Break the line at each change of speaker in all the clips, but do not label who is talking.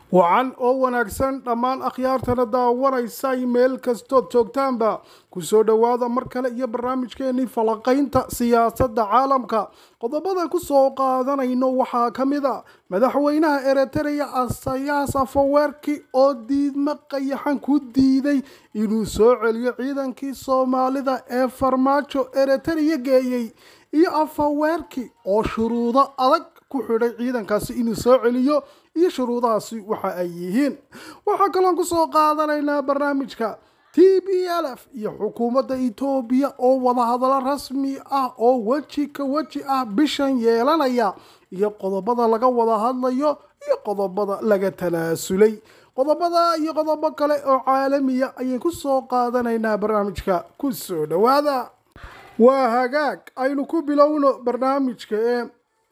wacan oo wanaagsan dhammaan akhyaartana daawanaysay meel kastood joogtaanba kusoo dhowaada mar kale iyo barnaamijkeenii falaqaynta siyaasadda caalamka qodobadan kusoo qaadanayno waxaa ka mid a madaxweynaha eritrea asayaas afaweerki oo diidmo qayaxan ku diiday inuu soo celiyo ciidankii soomaalida ee farmaajo eritrea geeyey iyo afaweerki oo shuruudo adag ku xidhay ciidankaasi inuu soo celiyo iyo shuruudahaasi waxa ay yihiin waxaa kaloon kusoo qaadanaynaa barnaamijka t b l f iyo xukuumadda etoobiya oo wadahadalo rasmi ah oo weji ka weji ah bishan yeelanaya iyo qodobada laga wada hadlayo iyo qodobada laga talaasulay qodobada iyo qodobo kale oo caalamiya ayaan kusoo qaadanaynaa barnaamijka kusoo dhowaada waa hagaag aynu ku bilowno barnaamijka ee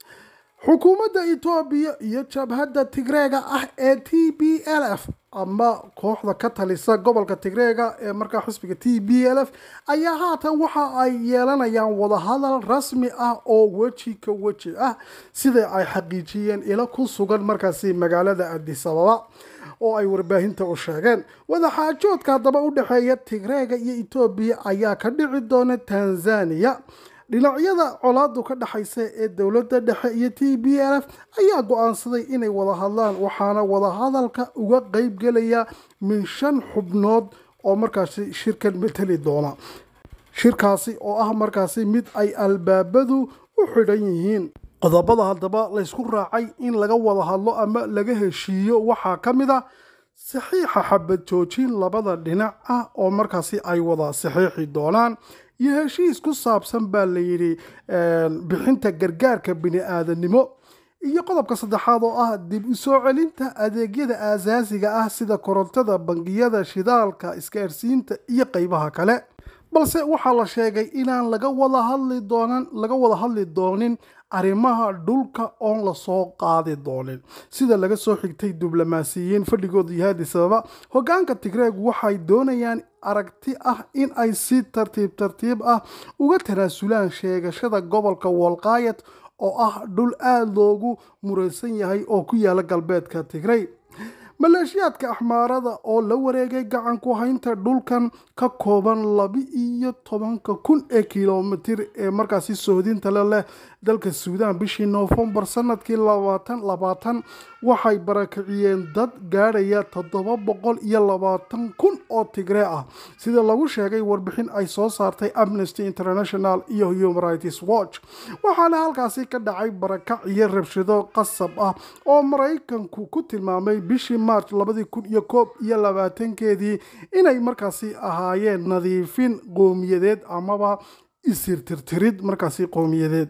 xukuumadda etoobiya iyo jabhadda tigreega ah ee t b l f ama kooxda ka talisa gobolka tigreega ee markaa xisbiga t b l f ayaa haatan waxa ay yeelanayaan wadahadal rasmi ah oo weji ka weji ah sida ay xaqiijiyeen ilo ku sugan markaasi magaalada adisababa oo ay warbaahinta u sheegeen wadaxaajoodka haddaba u dhexeeya tigreega iyo etoobiya ayaa ka dhici doona tanzania dhinacyada colaadu ka dhexaysa ee dowladda dhexe iyo t b l f ayaa go-aansaday inay wada hadlaan waxaana wadahadalka uga qeyb gelaya min shan xubnood oo markaasi shirkan mateli doona shirkaasi oo ah markaasi mid ay albaabadu u xidhan yihiin qodobada haddaba laysku raacay in laga wada hadlo ama laga heshiiyo waxaa ka mid a saxiixa xabad joojin labada dhinac ah oo markaasi ay wada saxiixi doonaan iyo heshiis ku saabsan baa layidhi bixinta gargaarka bini-aadanimo iyo qodobka saddexaad oo ah dib u soo celinta adeegyada aasaasiga ah sida korontada bangiyada shidaalka isgaarsiinta iyo qeybaha kale balse waxaa la sheegay inaan laga wada hadli doonan laga wada hadli doonin arrimaha dhulka oon lasoo qaadi doonin sida laga soo xigtay diblomaasiyiin fadhigooda yahay adisababa hogaanka tigreeg waxay doonayaan aragti ah in ay si tartiib tartiib ah uga tanaasulaan sheegashada gobolka wolqaayad oo ah dhul aada loogu muraysan yahay oo ku yaala galbeedka tigrey maleeshiyaadka axmaarada oo la wareegay gacan ku haynta dhulkan ka kooban laba-iyo tobanka kun ee kilomitir ee markaasi sohdinta le leh dalka suudaan bishii noofembar sanadkii labaatan labaatan waxay barakiciyeen dad gaadhaya toddoba boqol iyo labaatan kun oo tigree ah sida lagu sheegay warbixin ay soo saartay amnesty international iyo human rights watch waxaana halkaasi ka dhacay barakac iyo rabshado qasab ah oo maraykanku ku tilmaamay bishii march labadii kun iyo koob iyo labaatankeedii inay markaasi ahaayeen nadiifin qowmiyadeed amaba isirtirtirid markaasi qowmiyadeed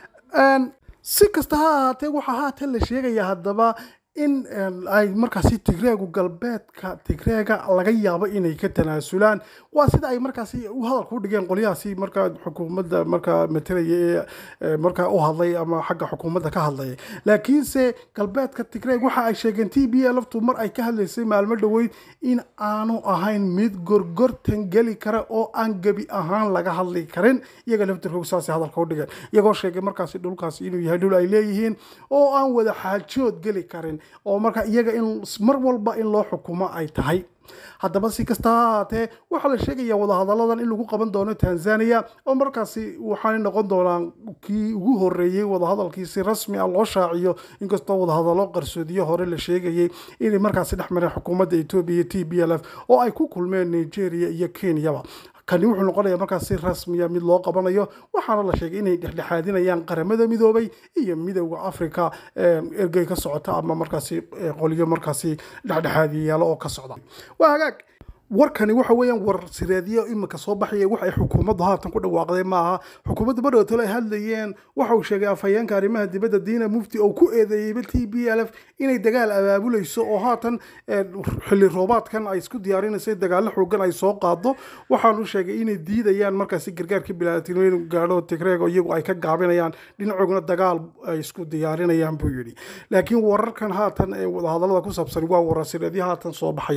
si kasta ha ahaatee waxaa haatan la sheegaya haddaba in ay markaasi tigreegu galbeedka tigreega laga yaabo inay ka tanaasulaan waa sida ay markaasi u hadalka u dhigeen qolyahaasi markaa xukuumadda markaa matalaya ee markaa u hadlay ama xagga xukuumadda ka hadlaya laakiinse galbeedka tigreeg waxa ay sheegeen t b lftu mar ay ka hadlaysay maalmo dhoweyd in aanu ahayn mid gorgortan geli kara oo aan gebi ahaan laga hadli karin iyaga laftirkoog saasay hadalka u dhigeen iyagoo sheegay markaasi dhulkaasi inuu yahay dhul ay leeyihiin oo aan wada xaajood geli karin oo marka iyaga in mar walba in loo xukumo ay tahay haddaba si kasta ha ahaatee waxaa la sheegaya wadahadalladan in lagu qaban doono tanzania oo markaasi waxaanay noqon doonaan kii ugu horeeyey wadahadalkii si rasmi ah loo shaaciyo inkastoo wadahadallo qarsoodiyo hore la sheegayay inay markaasi dhex mareen xukuumadda etoobiya iyo t b l f oo ay ku kulmeen nigeria iyo kenyaba kani wuxuu noqonayaa markaas si rasmiya mid loo qabanayo waxaana la sheegay inay dhexdhexaadinayaan qaramada midoobay iyo midowda africa ergey ka socota ama markaasi qolyo markaasi dhexdhexaadiyayaalo oo ka socda waa hagaag warkani waxa weeyaan war sireedyo imika soo baxaya wax ay xukuumaddu haatan ku dhawaaqday maaha xukuumadda badhowtalo ay hadlayeen waxa uu sheegay afhayeenka arrimaha dibadda diina mufti oo ku eedeeyeyba t b l f inay dagaal abaabulayso oo haatan xilli roobaadkan ay isku diyaarinayso dagaallo xoogan ay soo qaado waxaanu sheegay inay diidayaan markaasi gargaarka bilaadatimo inuu gaadho tigreego iyagu ay ka gaabinayaan dhinacoogna dagaal ay isku diyaarinayaan buu yidhi laakiin wararkan haatan ee wadahadallada ku saabsan waa warar sireedyo haatan soo baxaya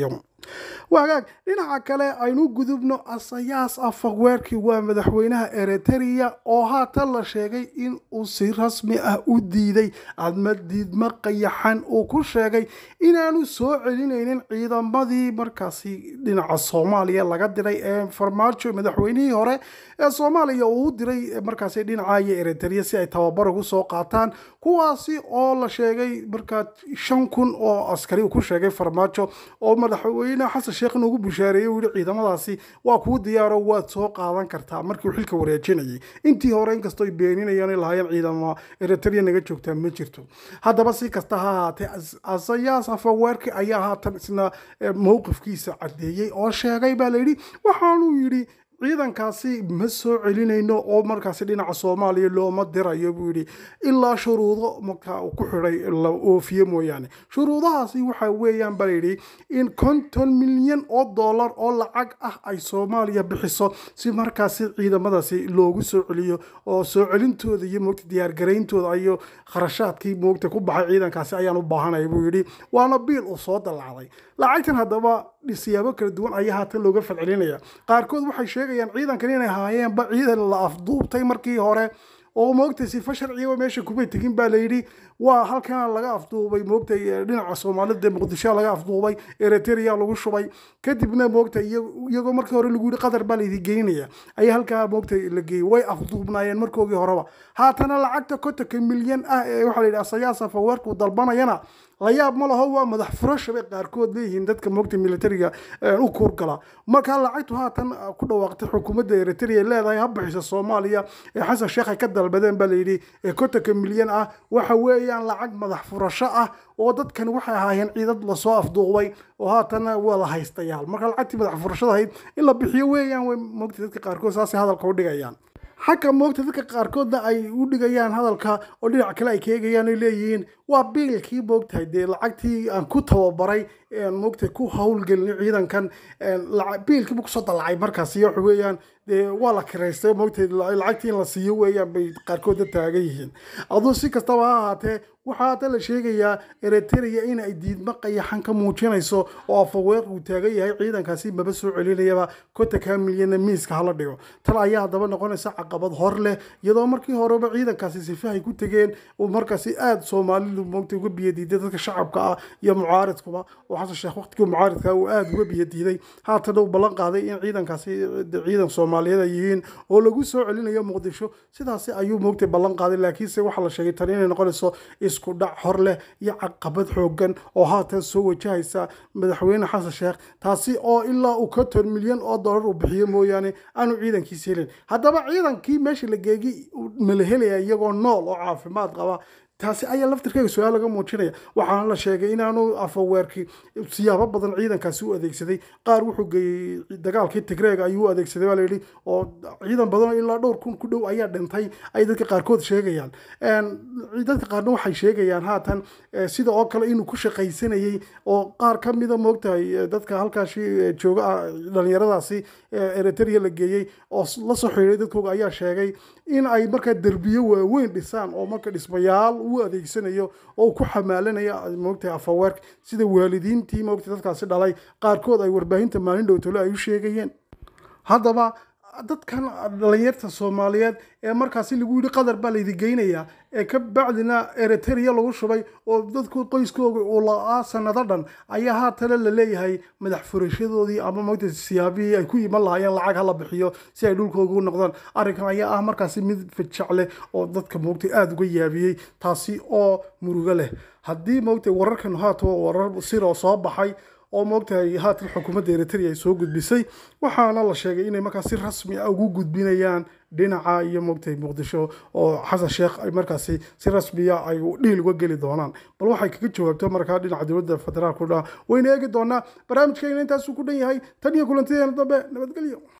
wagaag dhinaca kale aynu gudubno asayaas afaqweerkii waa madaxweynaha eritrea oo haatan la sheegay in uu si rasmi ah u diiday adma diidma qayaxan uu ku sheegay inaanu soo celinaynin ciidamadii markaasi dhinaca soomaaliya laga diray ee farmaajo madaxweynihii hore ee soomaaliya uu u diray markaasi dhinacayo eritrea si ay tababar ugu soo qaataan kuwaasi oo la sheegay markaa shan kun oo askari uu ku sheegay farmaajo oo madaxweyne xasan sheekh inuugu bushaareeyey uu yihi ciidamadaasi waa kuu diyaaro waad soo qaadan kartaa markii uu xilka wareejinayay intii hore inkastoo ay beeninayaan ay lahaayeen ciidamo eritrea naga joogtaa ma jirto haddaba si kasta ha ahaatee asayaas afaweerki ayaa haatan isna mowqifkiisa caddeeyey oo sheegay baa layidhi waxaanuu yidhi ciidankaasi ma soo celinayno oo markaasi dhinaca soomaaliya looma dirayo buu yidhi ilaa shuruudo markaa uu ku xidhay la oofiye mooyaane shuruudahaasi waxa weeyaan baa layidhi in konton milyan oo dollar oo lacag ah ay soomaaliya bixiso si markaasi ciidamadaasi loogu soo celiyo oo soo celintooda iyo moogta diyaargarayntooda iyo kharashaadkii moogta ku baxay ciidankaasi ayaan u baahanaya buu yidhi waana biil uu soo dallacday lacagtan haddaba siyaabo kala duwan ayaa haatan looga falcelinaya qaarkood waxay sheegayaan ciidankan inay haayeenba ciidan la afduubtay markii hore oo moogtay sifa sharciga meesha kumay tegin baa layidhi waa halkana laga afduubay moogtay dhinaca soomaalida muqdisho laga afduubay eritrea lagu shubay kadibna moogtay iyagoo markii hore lagu yihi qatar baa laydi geynaya ayaa halkaa moogtay la geeyey way afduubnaayeen markoogii horeba haatana lacagta kontonka milyan ah ee waxaa la yidhi asayaasa faweerku dalbanayana la yaab ma laho waa madax furasha bay qaarkood leeyihiin dadka moogta militariga u kuurgala markaa lacagtu haatan ku dhawaaqtay xukuumadda eritrea leedahay ha bixisa soomaaliya ee xasan sheekh ay ka dalbadeen baa layidhi ee kontonka milyan ah waxa weeyaan lacag madax furasho ah oo dadkan waxay ahaayeen ciidad lasoo afduubay oo haatana waa la haystayaal marka lacagtii madax furashada ahayd in la bixiyo weeyaan way moogta dadka qaarkood saasay hadalka u dhigayaan xagga moogta dadka qaarkoodna ay u dhigayaan hadalka oo dhinac kale ay ka eegayaan ay leeyihiin waa biilkii moogtahay dee lacagtii aan ku tababaray moogtahay ku howlgelin ciidankan biilkiibu kusoo dalacay markaas iyo waxa weeyaan dee waa la kiraystay moogtahay lacagtii in la siiyo weeyaan bay qaarkoodna taagan yihiin aduu si kastaba ha ahaatee waxaa hadda la sheegayaa eritrea in ay diidmo qayaxan ka muujinayso oo afaweer uu taagan yahay ciidankaasi maba soo celinayaba kontonka milyanna miiska hala dhigo tan ayaa haddaba noqonaysa caqabad hor leh iyadoo markii horeba ciidankaasi sifahay ku tegeen oo markaasi aada soomaalidu moogta uga biyadiiday dadka shacabka ah iyo mucaaridkuba oo xasan sheekh waqtigii mucaaridka uu aada uga biyadiiday haatana uu ballan qaaday in ciidankaasi ciidan soomaaliyeed ay yihiin oo lagu soo celinayo muqdisho sidaasi ayuu moogtay ballan qaaday laakiinse waxaa la sheegay tan inay noqonayso isku dhac hor leh iyo caqabad xoogan oo haatan soo wajahaysa madaxweyne xasan sheekh taasi oo ilaa uu konton milyan oo dollar uu bixiyo mooyaane aanu ciidankiisa helin haddaba ciidankii meesha la geegi mala helaya iyagoo nool oo caafimaad qaba taasi ayaa laftirkeega su-aal laga muujinaya waxaana la sheegay inaanu afaweerkii siyaabo badan ciidankaasi u adeegsaday qaar wuxuu geeyey dagaalkii tigreega ayuu u adeegsaday baa layidhi oo ciidan badan oo ilaa dhowr kun ku dhow ayaa dhintay ay dadka qaarkood sheegayaan dadka qaarna waxay sheegayaan haatan sida oo kale inuu ku shaqaysanayey oo qaar ka mida moogtahay dadka halkaasi jooga dhalinyaradaasi eritrea la geeyey oo la soo xiriiray dadkooga ayaa sheegay in ay markaa derbiyo waaweyn dhisaan oo marka dhismayaal uu adeegsanayo oo ku xamaalanayo moogtahay afaweerka sida waalidiintii moogtay dadkaasi dhalay qaarkood ay warbaahinta maalin dhowtole ay u sheegayeen haddaba dadkan dhalinyarta soomaaliyeed ee markaasi lagu yidhi qatar baa laydi geynayaa ee ka bacdina eritrea lagu shubay oo dadku qoyskooga uu la-aa sanado dhan ayaa haatana la leeyahay madax furashadoodii ama moogta siyaabihii ay ku iman lahaayeen lacag hala bixiyo si ay dhulkooga u noqdaan arrinkan ayaa ah markaasi mid fajac leh oo dadka moogtay aada uga yaabiyey taasi oo murugo leh haddii moogtay wararkan haato warar siroo soo baxay oo moogtahay haatan xukuumadda eritrea ay soo gudbisay waxaana la sheegay inay markaas si rasmi ah ugu gudbinayaan dhinaca iyo moogtahay muqdisho oo xasan sheekh ay markaasi si rasmiya ay dhiil uga geli doonaan bal waxay kaga jawaabto markaa dhinaca dowladda federaalku dha wayna eegi doonaa barnaamijkeena intaasuu ku dhan yahay tan iyo kulantideena dambe nabadgelyo